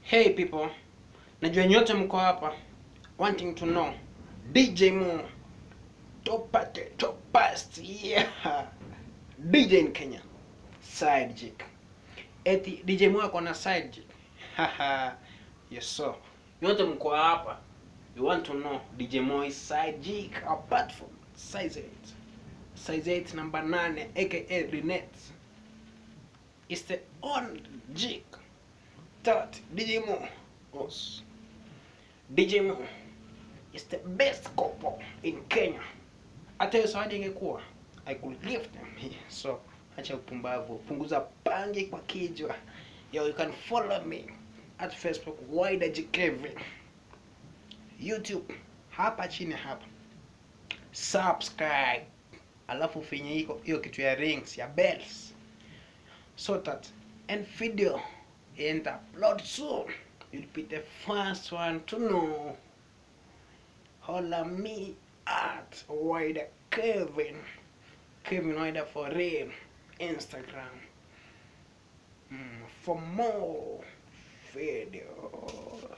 Hey people, najua nyote mko hapa wanting to know DJ Mo top top past yeah. DJ in Kenya side chick. Eti DJ Mo ako na side chick. Haha. yes so. Nyote mko hapa. You want to know DJ Mo is side chick apart from size 8. Size 8 number 9 aka Renette. Is the only chick that DJ Mo was. DJ Mo is the best couple in Kenya. Hata hiyo zawadi ingekuwa I could give them here. So acha upumbavu, punguza pangi kwa kijwa. Yo, you can follow me at Facebook Wider G Kevin. YouTube hapa chini hapa. Subscribe. Alafu finye hiko hiyo kitu ya rings ya bells so that and video and upload soon you'll be the first one to know holla me at wider kevin kevin wider for real instagram mm, for more videos